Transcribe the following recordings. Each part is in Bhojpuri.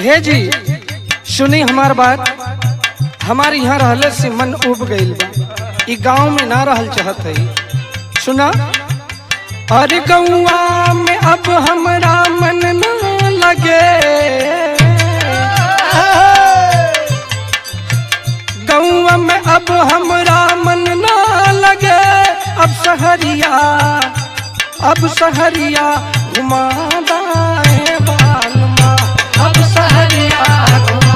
हे जी सुनी हमार बात हमारे यहाँ रहले से मन उब गईल बा ई गांव में ना रहल चाहत है सुना अरे गौआ में अब हमरा मन ना लगे गौआ में अब हमरा मन ना लगे अब सहरिया अब सहरिया घुमा दाए बालमा अब सहरिया घुमा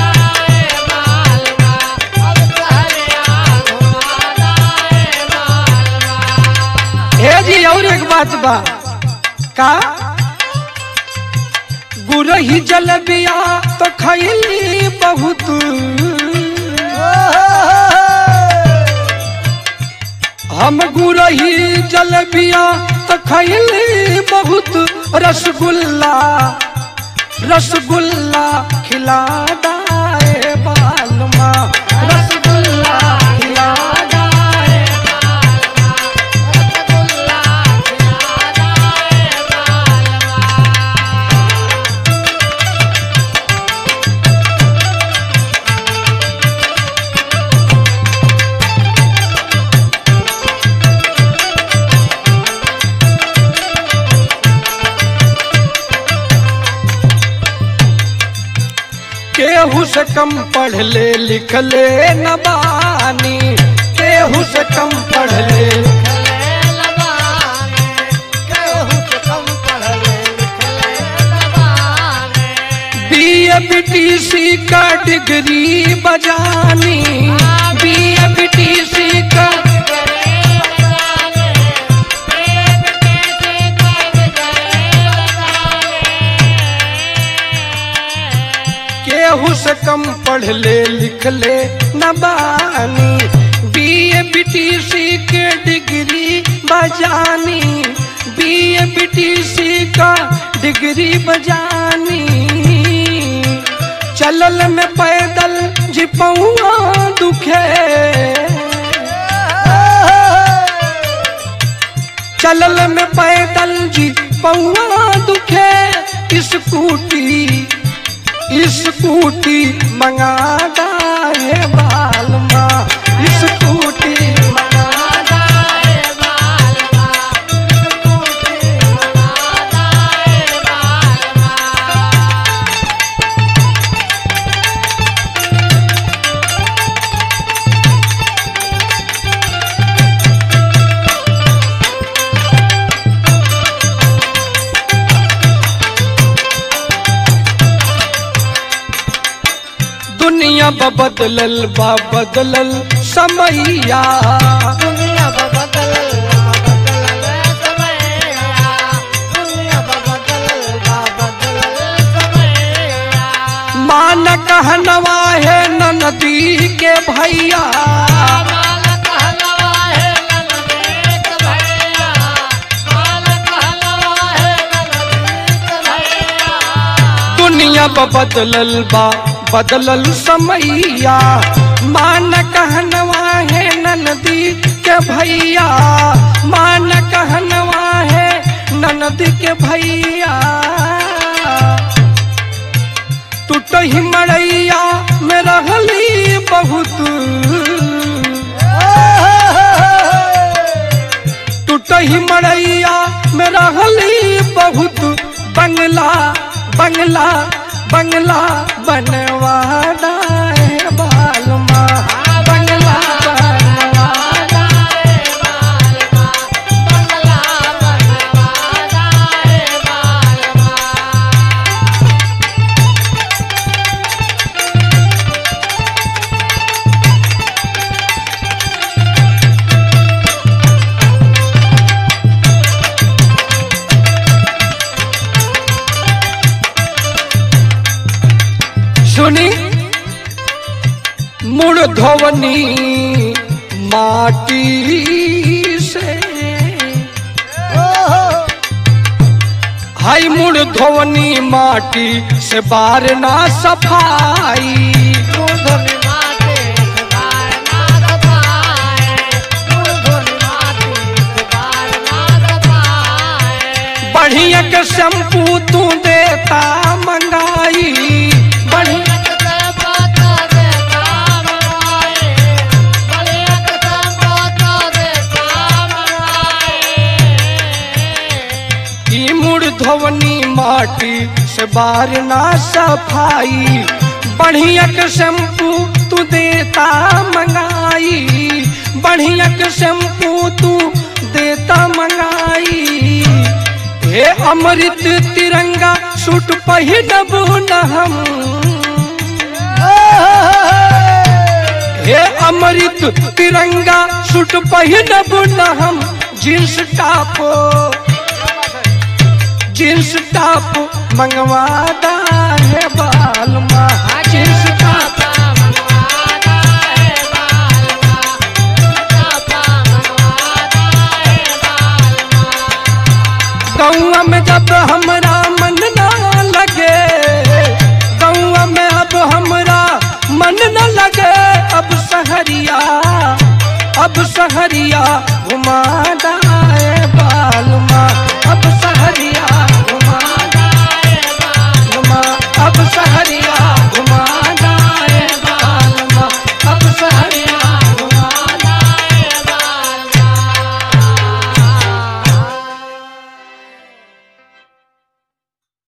हे जी और एक बात बा का गुरही जलबिया तो खैली बहुत हम गुरही जलबिया तो खैली बहुत रसगुल्ला रसगुल्ला खिला दाए बालमा रसगुल्ला खिला दाए केहू से कम पढ़ ले लिख ले न बानी केहू से कम पढ़ ले बीए बीटीसी का डिग्री बजानी बीए बीटीसी का केहू से कम पढ़ ले लिख ले न बानी बीए बीटीसी के डिग्री बजानी बीए बीटीसी का डिग्री बजानी चलल में पैदल जिपौआ दुखे चलल में पैदल जी पौआ दुखे स्कूटी स्कूटी मंगा दाए बालमा स्कूटी मंगा दाए बालमा स्कूटी मंगा दाए बालमा दुनिया ब बदलल बा बदलल समैया मान कहनवा है नदी के भैया दुनिया ब बदलल बा बदलल समैया मान कहनवा है नदी के भैया मान कहनवा है नदी के भैया टूटही मड़ैया में रहली बहुत टूटही मड़ैया में रहली बहुत बंगला बंगला बंगला बनवाना है बालमा बंगला बनवाना है बालमा बंगला बनवाना है बालमा सुनी मुड़ धोवनी माटी से हाई मुड़ धोवनी माटी से बार ना सफाई बढ़िया के शैम्पू तू देता मंगाई बढ़िया ई मुड़ धोवनी माटी से बार ना सफाई बढ़िया के शैम्पू तू देता मंगाई बढ़िया के शैम्पू तू देता मंगाई हे अमृत तिरंगा सूट पहिनब न हम हे अमृत तिरंगा सूट पहिनब न हम जींस टॉप जींस टॉप मंगवादा है बाल माँ जींस टॉप गौआ में जब हमरा मन ना लगे गौआ में अब हमरा मन न लगे अब सहरिया अब सहरिया घुमा